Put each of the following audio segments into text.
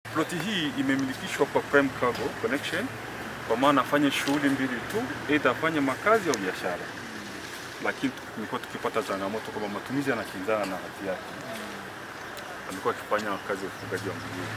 Ploti hii imemilikishwa kwa Prime Cargo Connection kwa maana afanye shughuli mbili tu, aidha afanye makazi au biashara, lakini tumekuwa tukipata changamoto kwamba matumizi yanakinzana na hati yake. Amekuwa akifanya kazi ya ufugaji wa nguruwe.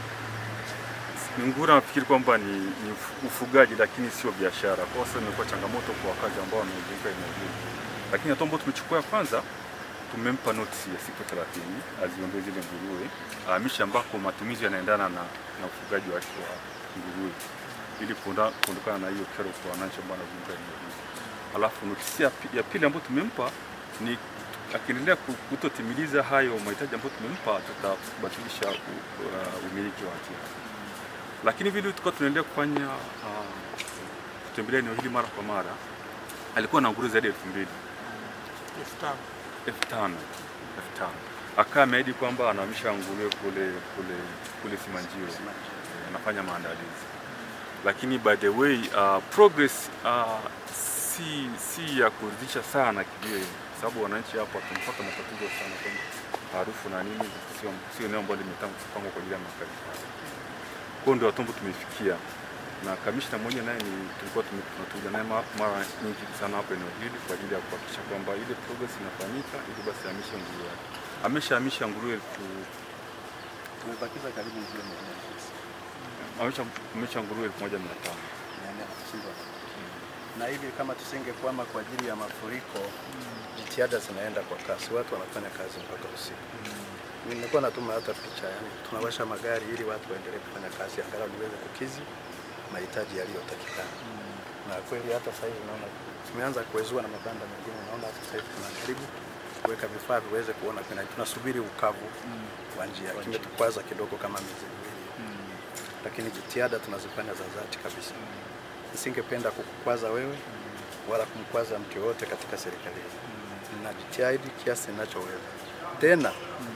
Ngura nafikiri kwamba ni, ni ufu- ufugaji lakini sio biashara. Kwa sasa imekuwa changamoto kwa wakazi ambao wanaozunguka eneo hili, lakini hatua ambayo tumechukua ya kwanza tumempa notisi ya siku 30 aziondoe zile nguruwe, ahamishe ambako matumizi yanaendana na, na ufugaji wake wa nguruwe ili kuonda- kuondokana na hiyo kero kwa wananchi ambao wanazunguka eneo hili. Alafu notisi ya, pi- ya pili ambayo tumempa ni akiendelea ku- kutotimiliza hayo mahitaji ambayo tumempa, tutabatilisha u- uh, umiliki wa hati yake. Lakini vile tulikuwa tunaendelea kufanya uh, kutembelea eneo hili mara kwa mara, alikuwa na nguruwe zaidi ya elfu mbili elfu tano elfu tano elfu tano akaa ameahidi kwamba anahamisha nguruwe kule kule kule Simanjiro, Eh, anafanya maandalizi, lakini by the way uh, progress uh, si si ya kuridhisha sana kivile, sababu wananchi hapo tumepata matatizo sana kwamba harufu na nini, sio sio eneo ambalo limetangwa kwa ajili ya makazi haya. Kwa hiyo ndio hatua ambayo tumefikia na kamishna mmoja naye ni tulikuwa tume- tunakuja naye ma- mara nyingi sana hapo eneo hili kwa ajili ya kuhakikisha kwamba ile progress inafanyika ili basi ahamishe nguruwe yake. Ameshahamisha nguruwe elfu Tumebakiza karibu milioni mia nne na tisa. amesha amesha nguruwe elfu moja mia tano. Mia nne hamsini. Na hivi kama tusingekwama kwa ajili ya mafuriko, jitihada zinaenda kwa kasi, watu wanafanya kazi mpaka usiku. Mimi nilikuwa natuma hata picha, yani tunawasha magari ili watu waendelee kufanya kazi angalau niweze kukizi mahitaji yaliyotakikana. Na kweli hata sasa hivi naona tumeanza kuwezua na mabanda mengine, naona hata sasa hivi tunajaribu kuweka vifaa viweze kuona kuna, tunasubiri ukavu wa njia, kimetukwaza kidogo kama miezi miwili lakini jitihada tunazifanya za dhati kabisa. Nisingependa kukukwaza wewe wala kumkwaza mtu yoyote katika serikali hii. Ninajitahidi kiasi ninachoweza. Tena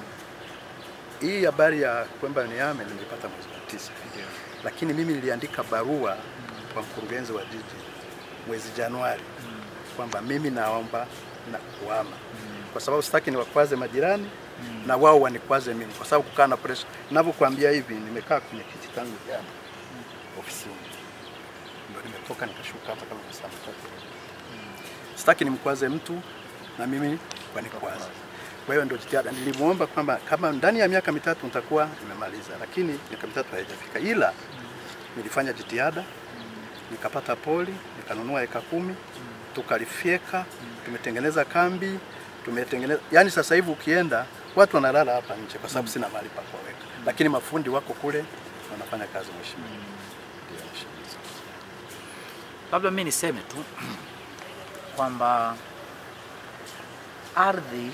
hii habari ya kwamba niame nilipata mwezi wa tisa, lakini mimi niliandika barua kwa mkurugenzi wa jiji mwezi Januari kwamba mimi naomba na kuhama kwa sababu sitaki niwakwaze majirani na wao wanikwaze mimi, kwa sababu kukaa na pressure. Ninavyokuambia hivi, nimekaa kwenye kiti changu jana ofisini, ndio nimetoka nikashuka hapa kama saa tatu. Sitaki nimkwaze mtu na mimi wanikwaze. Kwa hiyo ndio jitihada nilimwomba kwamba kama ndani ya miaka mitatu nitakuwa nimemaliza, lakini miaka mitatu haijafika, ila nilifanya jitihada nikapata poli, nikanunua eka kumi, tukalifyeka, tumetengeneza kambi, tumetengeneza yani, sasa hivi ukienda watu wanalala hapa nje kwa sababu sina mahali pa kuwaweka, lakini mafundi wako kule wanafanya kazi. Mheshimiwa, ndio mheshimiwa. Labda mimi niseme tu kwamba ardhi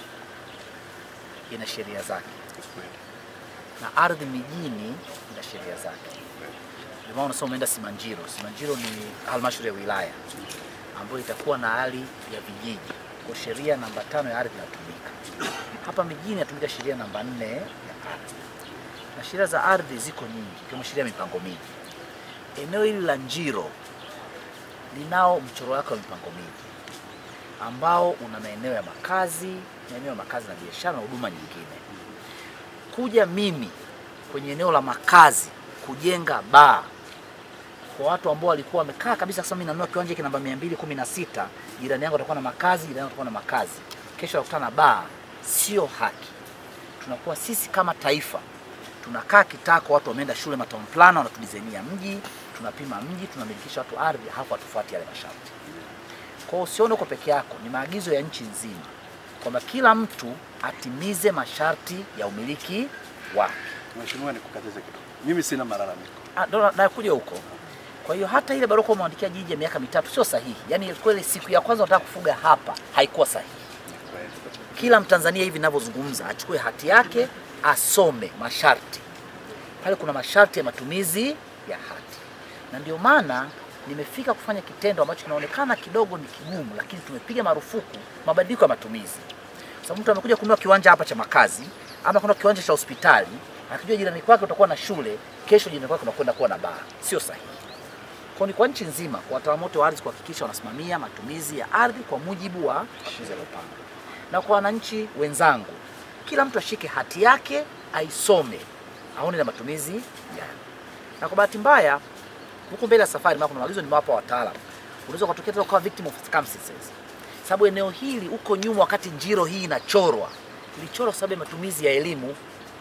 ina sheria zake na ardhi mijini ina sheria zake. Ndio maana unasema umeenda Simanjiro. Simanjiro ni halmashauri ya wilaya ambayo itakuwa na hali ya vijiji, kwa sheria namba tano ya ardhi inatumika. Hapa mijini inatumika sheria namba nne ya ardhi, na sheria za ardhi ziko nyingi, ikiwemo sheria ya mipango miji. Eneo hili la Njiro linao mchoro wake wa mipango miji ambao una maeneo ya makazi, maeneo ya makazi na biashara na huduma nyingine. Kuja mimi kwenye eneo la makazi kujenga baa kwa watu ambao walikuwa wamekaa kabisa, sasa mimi nanunua kiwanja hiki namba 216, jirani yangu atakuwa na makazi, jirani yangu atakuwa na makazi, kesho atakutana na baa, sio haki. Tunakuwa sisi kama taifa tunakaa kitako, watu wameenda shule matown plan, wanatudizainia mji, tunapima mji, tunamilikisha watu ardhi, hapo hatufuati yale masharti. Kwa hiyo usione uko peke yako, ni maagizo ya nchi nzima kwamba kila mtu atimize masharti ya umiliki wake. Mheshimiwa, nikukatize kidogo, mimi sina malalamiko. Ah, ndo na- nakuja huko. Kwa hiyo hata ile barua umeandikia jiji ya miaka mitatu sio sahihi. Yaani kweli siku ya kwanza unataka kufuga hapa haikuwa sahihi. Kila Mtanzania hivi ninavyozungumza achukue hati yake asome masharti. Pale kuna masharti ya matumizi ya hati, na ndio maana nimefika kufanya kitendo ambacho kinaonekana kidogo ni kigumu, lakini tumepiga marufuku mabadiliko ya matumizi. Kwa sababu mtu amekuja kununua kiwanja hapa cha makazi ama kununua kiwanja cha hospitali, akijua jirani kwake utakuwa na shule, kesho jirani kwake unakwenda kuwa na baa, sio sahihi. Kwa ni kwa nchi nzima, kwa wataalamu wote wa ardhi kuhakikisha wanasimamia matumizi ya ardhi kwa mujibu wa matumizi yaliyopangwa, na kwa wananchi wenzangu, kila mtu ashike hati yake aisome aone na matumizi gani. Na kwa bahati mbaya huko mbele ya safari, maana kuna maagizo nimewapa wataalamu, unaweza ukatokea tena ukawa victim of circumstances, sababu eneo hili huko nyuma, wakati njiro hii inachorwa, ilichorwa kwa sababu ya matumizi ya elimu.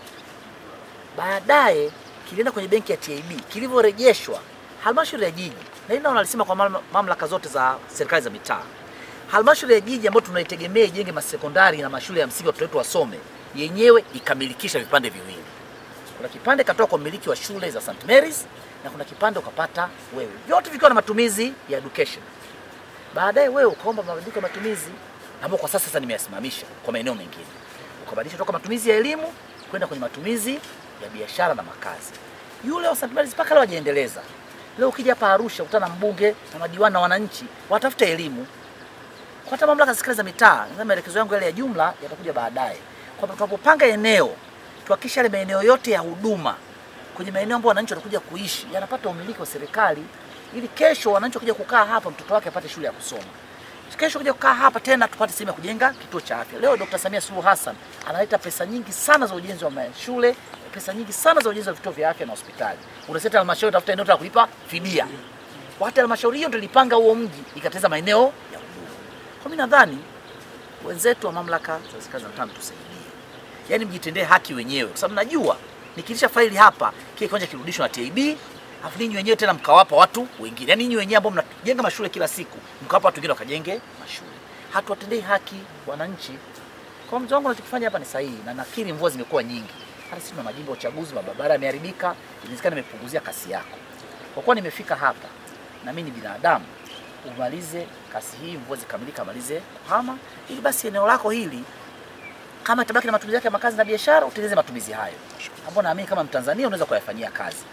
Baadaye kilienda kwenye benki ya TAB, kilivyorejeshwa halmashauri ya jiji, na hili nao nalisema kwa mamla- mamlaka zote za serikali za mitaa halmashauri ya jiji ambayo tunaitegemea ijenge masekondari na mashule ya msingi watoto wetu wasome, yenyewe ikamilikisha vipande viwili. Kuna kipande katoka kwa mmiliki wa shule za St Mary's na kuna kipande ukapata wewe, vyote vikiwa na matumizi ya education. Baadaye wewe ukaomba mabadiliko ya matumizi ambayo kwa sasa sasa nimeyasimamisha kwa maeneo mengine, ukabadilisha toka matumizi ya elimu kwenda kwenye matumizi ya biashara na makazi. Yule wa St Mary's mpaka leo hajaendeleza. Leo ukija hapa Arusha ukutana na mbunge na madiwani na wananchi, watafuta elimu kwa hata mamlaka za serikali za mitaa, na maelekezo yangu yale ya jumla yatakuja baadaye, kwamba tunapopanga eneo tuhakikishe yale maeneo yote ya huduma kwenye maeneo ambayo wananchi watakuja kuishi yanapata umiliki wa serikali, ili kesho wananchi wakija kukaa hapa mtoto wake apate shule ya kusoma. Kesho kuja kukaa hapa tena tupate sehemu ya kujenga kituo cha afya. Leo Dr. Samia Suluhu Hassan analeta pesa nyingi sana za ujenzi wa shule, pesa nyingi sana za ujenzi wa vituo vya afya na hospitali. Unasema halmashauri tafuta eneo la kulipa fidia. Wakati halmashauri hiyo ndio ilipanga huo mji ikateza maeneo ya huduma. Kwa mimi nadhani wenzetu wa mamlaka za serikali za mitaa tusaidie, yaani mjitendee haki wenyewe, kwa sababu najua nikilisha faili hapa kile kiwanja kirudishwa na TAB, afu ninyi wenyewe tena mkawapa watu wengine, yaani ninyi wenyewe ambao mnajenga mashule kila siku mkawapa watu wengine wakajenge mashule. Hatuwatendei haki wananchi. Kwa mzee wangu, nachokifanya hapa ni sahihi, na nakiri mvua zimekuwa nyingi, hata sisi tuna majimbo ya uchaguzi, mabarabara yameharibika, inawezekana nimepunguzia kasi yako. Kwa kuwa nimefika hapa na mimi ni binadamu, umalize kasi hii, mvua zikamilika, amalize kuhama, ili basi eneo lako hili kama itabaki na matumizi yake ya makazi na biashara, utengeneze matumizi hayo ambayo naamini kama Mtanzania unaweza kuyafanyia kazi.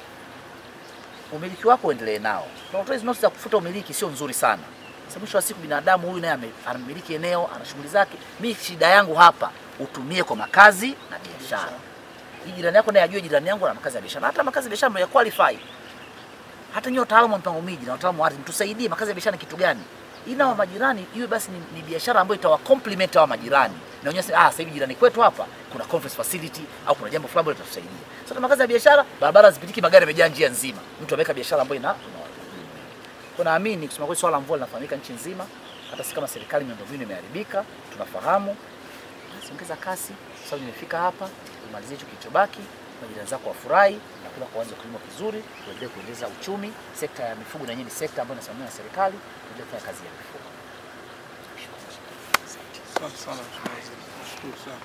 Umiliki wako uendelee nao. Na utoe hizo noti za kufuta umiliki sio nzuri sana. Sababu mwisho wa siku binadamu huyu naye ame- anamiliki eneo, ana shughuli zake. Mimi shida yangu hapa utumie kwa makazi na biashara. Hii jirani yako naye ajue jirani yangu na makazi ya biashara. Hata makazi ya biashara ya qualify. Hata nyinyi wataalamu wa mpango miji na wataalamu wa ardhi mtusaidie makazi ya biashara ni kitu gani? Ina wa majirani iwe basi ni, ni biashara ambayo itawa complement hawa majirani. Na wenyewe sasa, ah, sasa hivi jirani kwetu hapa kuna conference facility au kuna jambo fulani ambalo litatusaidia. Sasa makazi ya biashara, barabara zipitiki, magari yamejaa njia nzima. Mtu ameweka biashara ambayo ina ina- kwa naamini kusema kweli swala la mvua linafahamika nchi nzima. Hata sisi kama serikali miundombinu imeharibika, tunafahamu. Basi ongeza kasi, kwa sababu nimefika hapa, umalizie hicho kilichobaki, majirani zako wafurahi na kula kuanza kilimo kizuri, tuendelee kuendeleza uchumi. Sekta ya mifugo na yenyewe ni sekta ambayo inasimamiwa na serikali, tuendelee kufanya kazi ya mifugo. Asante sana Mheshimiwa Waziri. Nashukuru sana.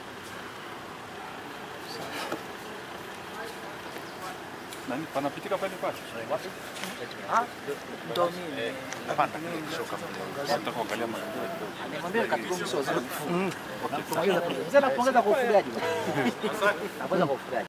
Nani panapitika pale pale? Ah, ndo mimi. Nataka kuangalia mazingira kidogo. Nimwambia katibu mkuu wa waziri mkuu. Wakipongeza mzee, nakupongeza kwa ufugaji bwana. Nakupongeza kwa ufugaji.